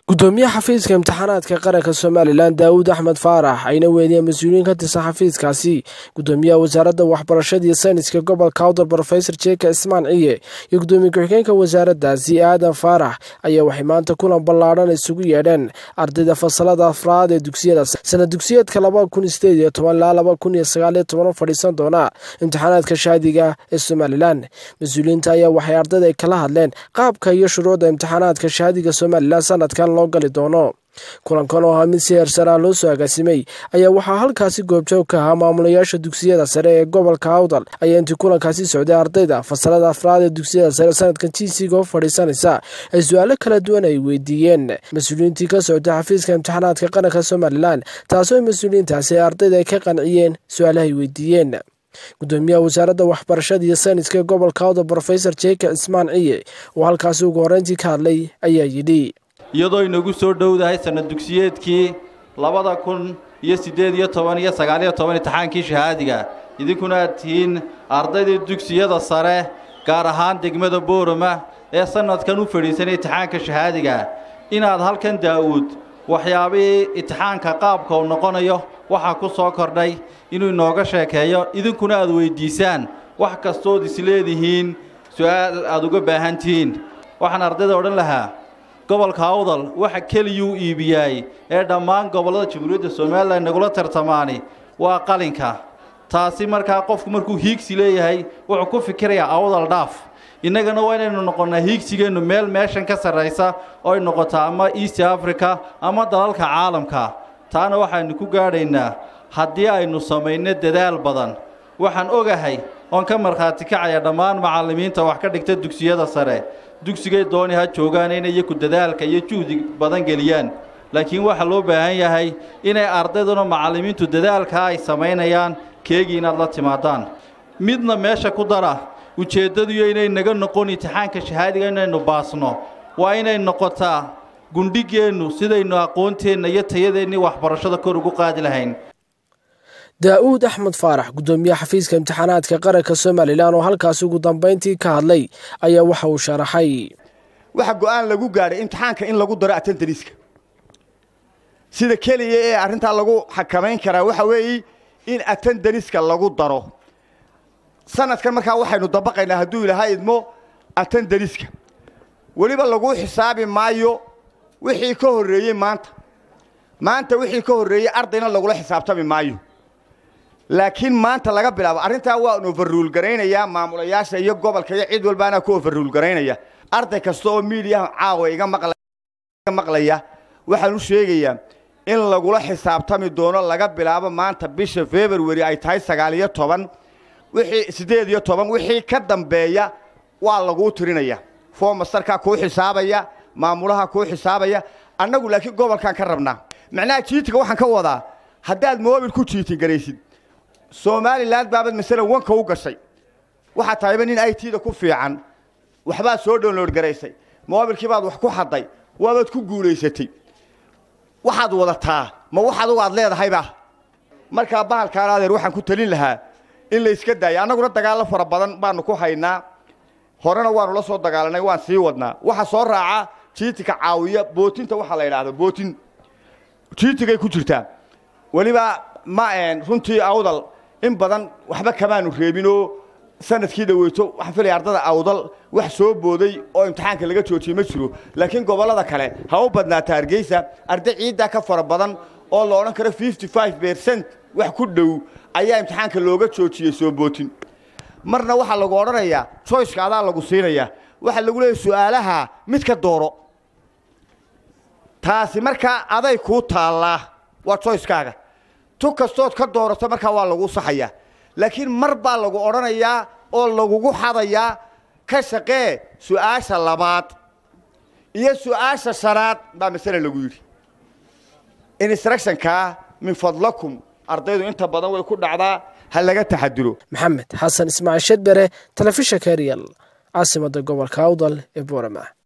gudoomiyaha xafiiska imtixaanaadka qaranka somalilan daawud axmed faarax ayna weyniyeen mas-uuliyiin ka tirsan xafiiskaasi gudoomiyaha wasaaradda waxbarashada iyo sayniska gobolka awdal rofesor jeka ismaan ciye iyo gudoomiye ku-xigeenka wasaaraddaasi aadan faarax ayaa waxay maanta kulan ballaadhan isugu yeedheen ardayda fasalada afraad ee dugsiyada sana dugsiyeedka laba kun sideed iyo toban ilaa laba kun iyo sagaaliyo toban u fadhiisan doona imtixaanaadka shaadiga ee somalilan mas-uuliyiinta ayaa waxay ardayda ay kala hadleen qaabka iyo shuruucda imtixaanaadka shaadiga somalilan sanadkan loo gali doono kulankan oo ahaa mid si heersaraa loo soo agaasimay ayaa waxaa halkaasi goobjoog ka ahaa maamulayaasha dugsiyada sare ee gobolka awdal ayaa intii kulankaasi socday ardayda fasalada afraad ee dugsiyada sare sanadkan jinsiga u fadhiisanaysa ay su-aalo kala duwan ay weydiiyeen mas-uuliyiintii ka socday xafiiska imtixaanaadka qaranka somalilan taasoo mas-uuliyiintaasi ardayda ay ka qanciyeen su-aalahay weydiiyeen gudoomiyaha wasaaradda waxbarashada iyo sayniska ee gobolka awdal rofesor jeka cismaan ciye oo halkaasi ugu horreyntii ka hadlay ayaa yidhi iyadoo inagu soo dhowdahay sanad dugsiyeedkii labada kun iyo siddeed iyo toban iyo sagaaliyo toban imtixaankii shahaadiga idinkuna aad tihiin ardaydii dugsiyada sare gaar ahaan degmada boorama ee sannadkan u fadhiisanay imtixaanka shahaadiga inaad halkan daa'uud waxyaabihii imtixaanka qaabka uu noqonayo waxaa ku soo kordhay inuu inooga sheekeeyo idinkuna aad weyddiisaan wax kastood isleedihiin su-aal aad uga baahan tihiin waxaan ardayda odhan lahaa gobolka awdal waxa keliyuu iibiyaay ee dhammaan gobollada jamhuuriyadda somalilan nagula tartamaani waa qalinka taasi markaa qofku markuu hiigsi leeyahay wuxuu ku fikirayaa awdal dhaaf innagana waa inaynu noqonnaa hiigsigeennu meel meeshan ka sarraysa oo ay noqotaa ama east africa ama dalalka caalamka taana waxaynu ku gaadhaynaa haddii aynu samayno dadaal badan waxaan ogahay oon ka markhaati kacaya dhammaan macallimiinta wax ka dhigta dugsiyada sare dugsigay dooni ha joogaan inay iyaku dadaalka iyo juhdi badan geliyaan laakiin waxaa loo baahan yahay inay ardayduna macallimiintu dadaalkaa ay samaynayaan keegii inaad la timaadaan midna meesha ku dara ujeeddadiyo inay naga noqon imtixaanka shahaadiga inaynu baasno waa inay noqotaa gundhigeennu sidaynu aqoonteenna iyo tayadeennii waxbarashada kor ugu qaadi lahayn daa'uud axmed faarax gudoomiyaha xafiiska imtixaanaadka qaranka somalilan oo halkaasi ugu dambayntii ka hadlay ayaa waxa uu sharaxay waxa go'aan lagu gaadhay imtixaanka in lagu daro atentariska sida keliya ee arrintaa lagu xakamayn karaa waxa weeye in atendariska lagu daro sanadkan markaa waxaynu dabaqaynaa hadduu ilahaa idmo atendariska weliba laguu xisaabi maayo wixii ka horreeyey maanta maanta wixii ka horreeyey ardayna lagula xisaabtami maayo laakiin maanta laga bilaabo arrintaa waan overruul garaynayaa maamulayaasha iyo gobolka iyo cid walbaana ku overruul garaynaya arday kasta oo miidiyaha caawa iga maqlaya waxaan u sheegayaa in lagula xisaabtami doono laga bilaabo maanta bisha february ay tahay sagaal iyo toban wixii siddeed iyo toban wixii ka dambeeya waa laguu tirinaya foomastarkaa kuu xisaabaya maamulaha kuu xisaabaya annagu laakiin gobolkaan ka rabnaa macnaha jiitiga waxaan ka wadaa haddaad moobil ku jiitin garaysid somalilan baabad masalan wanka u gashay waxaad tahayba nin i t-da ku fiican waxbaad soo download garaysay moobilkii baad wax ku xadday waabaad ku guulaysatay waxaad wadataa ma wax adugu aad leedahayba markaa bahalkaana adeer waxaan ku talin lahaa in la iska daaya annaguna dagaallo fara badan baanu ku haynaa horena waanu la soo dagaalanay waan sii wadnaa waxa soo raaca jiitika caawiya bootinta waxaa la yidhaahdo bootin jiitigay ku jirtaa weliba ma runtii awdal in badan waxba kamaanu reebinoo sanadkii dhaweyto waxaan filaya ardada awdal wax soo booday oo imtixaanka laga joojiyey ma jiro laakiin gobollada kale ha u badnaata hargeysa arday ciiddaa ka fara badan oo la odhan karo fifty five bercent wax ku dhow ayaa imtixaanka looga joojiyey soo bootin marna waxaa lagu odhanayaa joyceka adaa lagu siinayaa waxaa lagu leeyahy su'aalaha mid ka dooro taasi markaa aday kuu taallaa waa joyckaaga tu kastood ka doorato markaa waa laguu saxayaa laakiin mar baa lagu odhanayaa oo lagugu xadayaa ka shaqee su'aasha labaad iyo su'aasha shanaad baa masale lagu yidhi instructionkaa min fadlakum ardaydu inta badan way ku dhacdaa ha laga taxadiro maxamed xasan ismaaciil shedbere telefishanka real caasimada gobolka awdal ee boorama